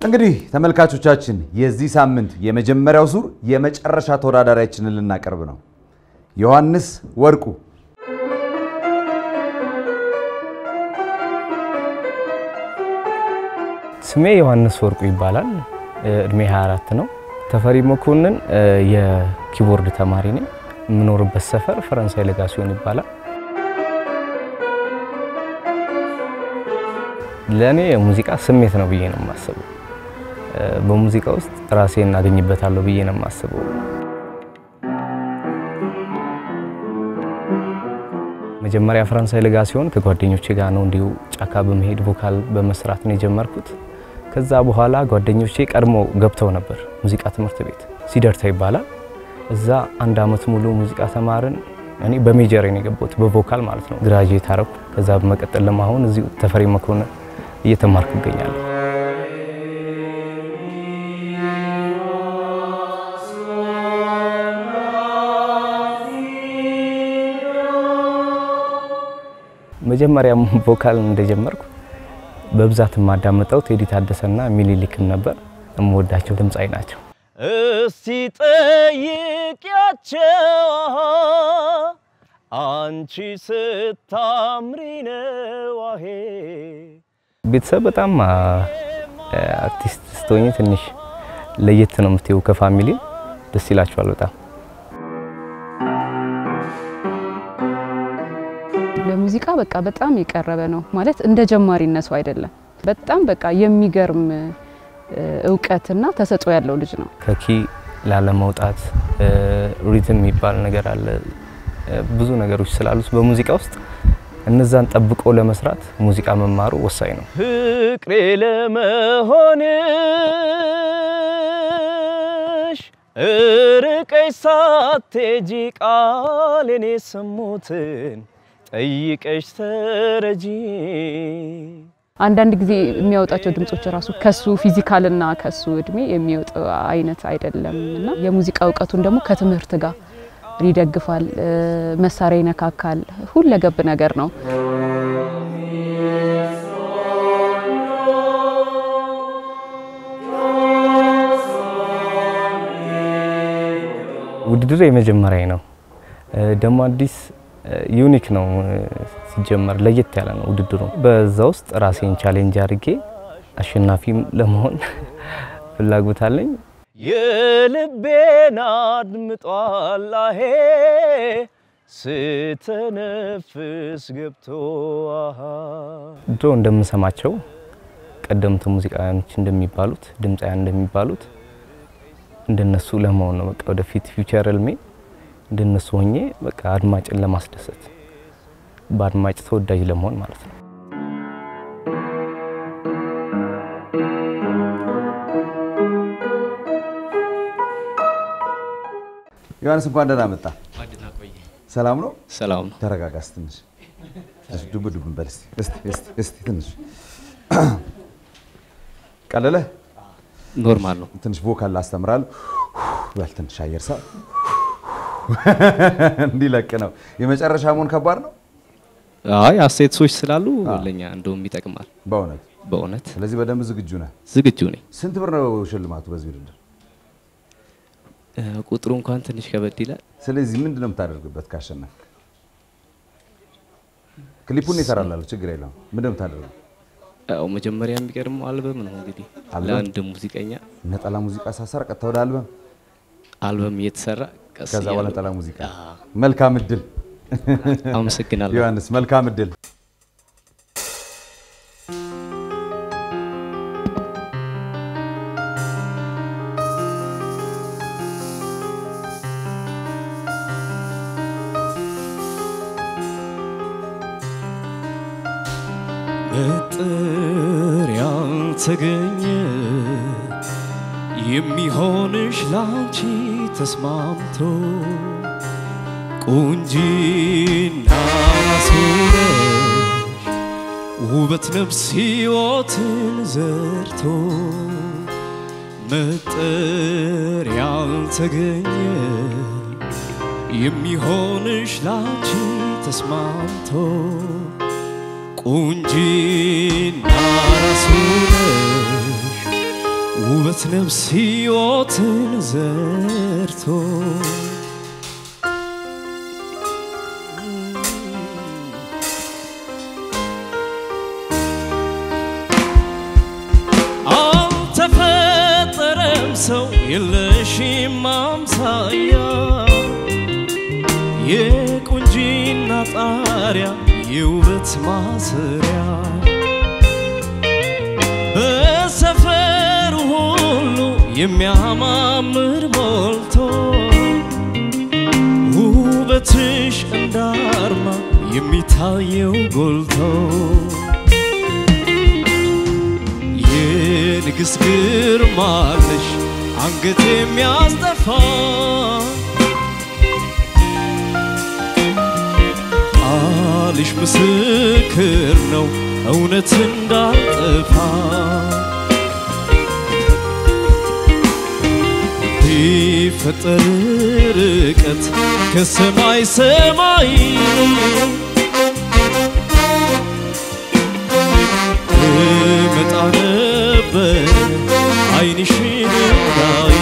እንግዲህ ተመልካቾቻችን የዚህ ሳምንት የመጀመሪያው ዙር የመጨረሻ ተወዳዳሪያችንን ልናቀርብ ነው። ዮሐንስ ወርቁ ስሜ ዮሐንስ ወርቁ ይባላል። እድሜ 24 ነው። ተፈሪ መኮንን የኪቦርድ ተማሪ ነኝ። የምኖርበት ሰፈር ፈረንሳይ ለጋሲዮን ይባላል። ለእኔ ሙዚቃ ስሜት ነው ብዬ ነው የማስበው። በሙዚቃ ውስጥ ራሴን እናገኝበታለሁ ብዬ ነው የማስበው። መጀመሪያ ፈረንሳይ ለጋሲዮን ከጓደኞቼ ጋር ነው እንዲሁ ጫካ በመሄድ ቮካል በመስራት ነው የጀመርኩት። ከዛ በኋላ ጓደኞቼ ቀድሞ ገብተው ነበር ሙዚቃ ትምህርት ቤት ሲደርታ ይባላል። እዛ አንድ አመት ሙሉ ሙዚቃ ተማርን። እኔ በሜጀር ነው የገባሁት በቮካል ማለት ነው። ግራጁዌት አረኩ። ከዛ በመቀጠል ደግሞ አሁን እዚሁ ተፈሪ መኮንን እየተማርኩ እገኛለሁ። መጀመሪያ ቮካል እንደጀመርኩ በብዛት የማዳምጠው ቴዲ ታደሰና ሚኒሊክን ነበር። የምወዳቸው ድምፃዊ ናቸው። እስቲ ጠይቂያቸው አንቺ ስታምሪ ነው አሄ ቤተሰብ በጣም አርቲስት ስትሆኝ ትንሽ ለየት ነው የምትይው ከፋሚሊ ደስ ይላቸዋል በጣም ለሙዚቃ በቃ በጣም የቀረበ ነው ማለት እንደ ጀማሪነቱ አይደለም። በጣም በቃ የሚገርም እውቀትና ተሰጥኦ ያለው ልጅ ነው። ከኪ ላለመውጣት ሪትም የሚባል ነገር አለ። ብዙ ነገሮች ስላሉት በሙዚቃ ውስጥ እነዛን ጠብቆ ለመስራት ሙዚቃ መማሩ ወሳኝ ነው። ፍቅሬ ለመሆንሽ እርቀሽ ሳትሄጂ ቃሌን የሰሙትን ጠይቀሽ ተረጂ አንዳንድ ጊዜ የሚያወጣቸው ድምጾች ራሱ ከሱ ፊዚካልና ከሱ እድሜ የሚወጣ አይነት አይደለም እና የሙዚቃ እውቀቱን ደግሞ ከትምህርት ጋር ይደግፋል። መሳሪያ ይነካካል። ሁለገብ ነገር ነው። ውድድር የመጀመሪያ ነው። ደግሞ አዲስ ዩኒክ ነው ሲጀመር ለየት ያለ ነው ውድድሩ። በዛ ውስጥ ራሴን ቻሌንጅ አድርጌ አሸናፊም ለመሆን ፍላጎት አለኝ። የልቤን አድምጧል አሄ ስተነፍስ ገብቶ አሃ ድሮ እንደምሰማቸው ቀደምት ሙዚቃዎች እንደሚባሉት ድምፃውያን እንደሚባሉት እንደነሱ ለመሆን ነው በቃ ወደፊት ፊውቸር ህልሜ እንደነሱ ሆኜ በቃ አድማጭን ለማስደሰት በአድማጭ ተወዳጅ ለመሆን ማለት ነው። ዮሐንስ እንኳን ደህና መጣ። ሰላም ነው? ሰላም ነው። ተረጋጋስ ትንሽ ትንሽ ዱብ ዱብ በል እስቲ እስቲ እስቲ እስቲ ትንሽ ቀለለ ኖርማል ነው። ትንሽ ቮካል ላስተምራለሁ በል ትንሽ አየር ሳ እንዲለቅ ነው። የመጨረሻ መሆን ከባድ ነው አይ አስተያየት ሰዎች ስላሉ ለኛ እንደውም ይጠቅማል በእውነት። በእውነት ስለዚህ በደንብ ዝግጁ ነህ። ዝግጁ ነኝ። ስንት ብር ነው ሽልማቱ በዚህ ውድድር? እ፣ ቁጥሩ እንኳን ትንሽ ከበድ ይላል። ስለዚህ ምንድን ነው የምታደርግበት ካሸነፍክ? ክሊፑን ይሰራላለሁ፣ ችግር የለውም። ምንድን ነው የምታደርገው? ያው መጀመሪያ የሚቀድመው አልበም ነው እንግዲህ አልበም? ለአንድ ሙዚቀኛ ነጠላ ሙዚቃ ሳሰር ቀጥታ ወደ አልበም፣ አልበም እየተሰራ ቀስ ከዛ በኋላ እያሉ- ነጠላ ሙዚቃ። አዎ። መልካም እድል አመሰግናለሁ። ዮሐንስ፣ መልካም እድል። መጠሪያ ተገኘ የሚሆንሽ ላንቺ ተስማምቶ ቁንጂና ሱረሽ ውበት ነፍስ ሕይወትን ዘርቶ መጠሪያ ተገኘ የሚሆንሽ ላንቺ ተስማምቶ ቁንጂና ራሱ ነሽ ውበት ነፍስ ሕይወትን ዘርቶ አልተፈጠረም ሰው የለሽም አምሳያ የቁንጂና ጣሪያ የውበት ማሰሪያ በሰፈሩ ሁሉ የሚያማምር ሞልቶ ውበትሽ እንዳርማ የሚታየው ጎልቶ የንግሥት ግርማለሽ አንገት የሚያስጠፋ ቃልሽ ምስክር ነው እውነት እንዳልጠፋ ቢፈጠር ርቀት ከሰማይ ሰማይ እመጣ ነበር ዓይንሽን እንዳይ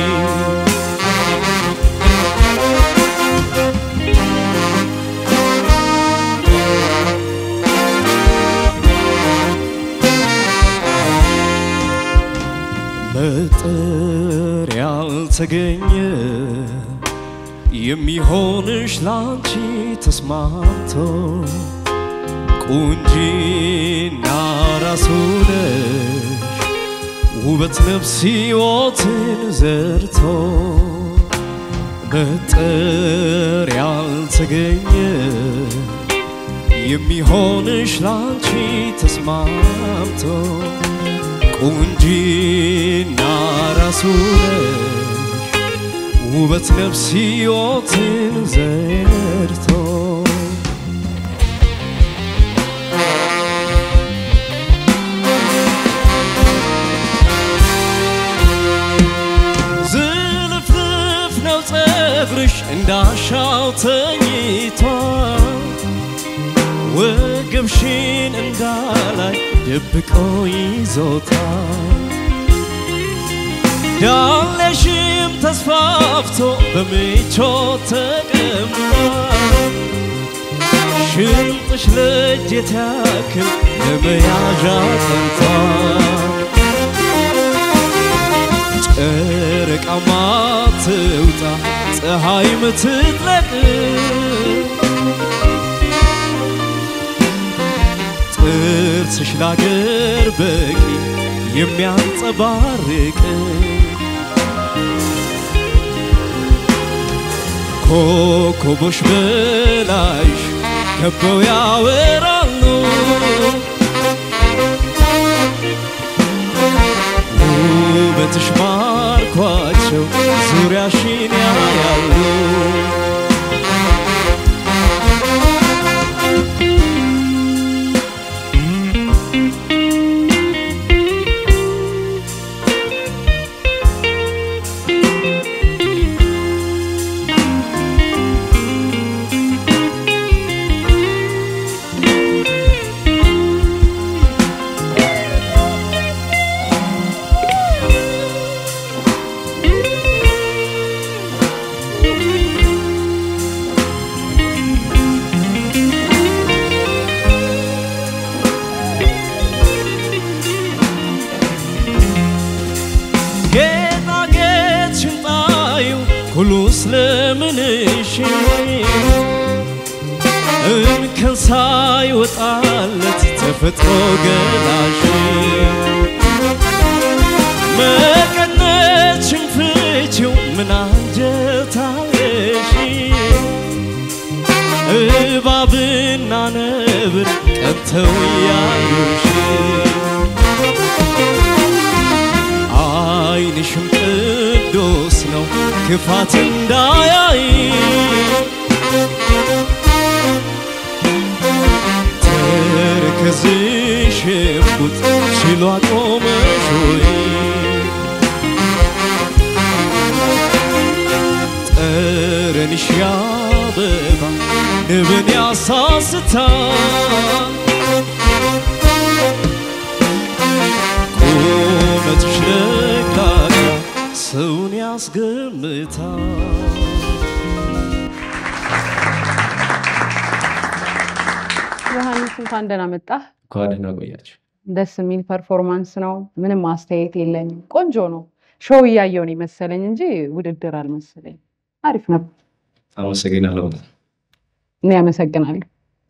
መጠር ያልተገኘ የሚሆንሽ ላንቺ ተስማምቶ ቁንጂና ራስ ነሽ ውበት ነፍስ ሕይወትን ዘርቶ መጠር ያልተገኘ የሚሆንሽ ላንቺ ተስማምቶ ቁንጂና ራሱ ነሽ ውበት ነፍስ ሕይወትን ዘርቶ ዝልፍልፍ ነው ጸጉርሽ እንዳሻው ተኝቷል ወገብሽን እንዳላይ ደብቆ ይዞታል ያለሽም ተስፋፍቶ በምቾት ተቀምጧል ሽንጥሽ ለእጀት ያክል ለመያዣ ቀንቷል ጨረቃማ ትውጣ ፀሐይ ምትጥለቅ ጥርስሽ ላገር በቂ የሚያንጸባርቅ ኮከቦች በላይሽ ከበው ያወራሉ ውበትሽ ማርኳቸው ዙሪያሽን ያያሉ ጌጣጌጥ ሽንጣዩ ሁሉ ስለምንሽ እንከን ሳይወጣለት ተፈጥሮ ገላሽ መቀነት ሽንፍቺው ምን አንጀታለሽ እባብና ነብር ቀንተው ያዩሽ ዓይንሽም ቅዱስ ነው ክፋት እንዳያይ ተረከዝሽ እምቡጥ ችሎ አቆመሽ ወይ ጠረንሽ ያበባ ንብን ያሳስታል ቁመትሽ ያስገምታል። ዮሐንስ እንኳን ደህና መጣህ። እንኳን ደህና ቆያችሁ። ደስ የሚል ፐርፎርማንስ ነው። ምንም አስተያየት የለኝም። ቆንጆ ነው። ሾው እያየው ነው የመሰለኝ እንጂ ውድድር አልመሰለኝ። አሪፍ ነበር። አመሰግናለሁ። እኔ አመሰግናለሁ።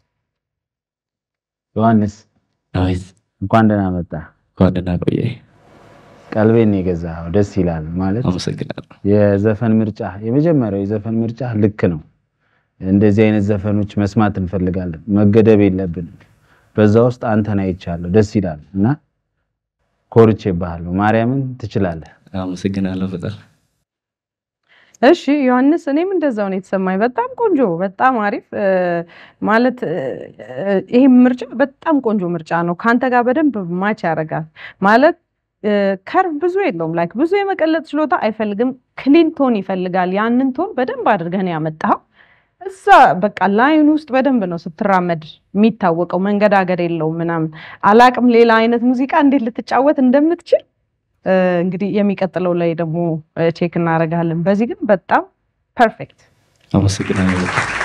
ዮሐንስ ዳዊት እንኳን ደህና መጣ። እንኳን ደህና ቆየ። ቀልቤን የገዛኸው ደስ ይላል። ማለት አመሰግናለሁ። የዘፈን ምርጫ የመጀመሪያው የዘፈን ምርጫ ልክ ነው። እንደዚህ አይነት ዘፈኖች መስማት እንፈልጋለን። መገደብ የለብንም። በዛ ውስጥ አንተን አይቻለሁ። ደስ ይላል እና ኮርቼብሃለሁ። ማርያምን ትችላለህ። አመሰግናለሁ በጣም እሺ ዮሐንስ፣ እኔም እንደዛው ነው የተሰማኝ። በጣም ቆንጆ፣ በጣም አሪፍ እ፣ ማለት እ፣ ይሄ ምርጫ በጣም ቆንጆ ምርጫ ነው። ከአንተ ጋር በደንብ ማች ያደርጋል። ማለት እ፣ ከርቭ ብዙ የለውም። ላይክ ብዙ የመቀለጥ ችሎታ አይፈልግም። ክሊን ቶን ይፈልጋል። ያንን ቶን በደንብ አድርገህ ነው ያመጣኸው። እዛ በቃ ላይን ውስጥ በደንብ ነው ስትራመድ የሚታወቀው። መንገዳገድ የለውም ምናምን። አላቅም ሌላ አይነት ሙዚቃ እንዴት ልትጫወት እንደምትችል እ፣ እንግዲህ የሚቀጥለው ላይ ደግሞ ቼክ እናደርጋለን። በዚህ ግን በጣም ፐርፌክት አመሰግናለሁ በጣም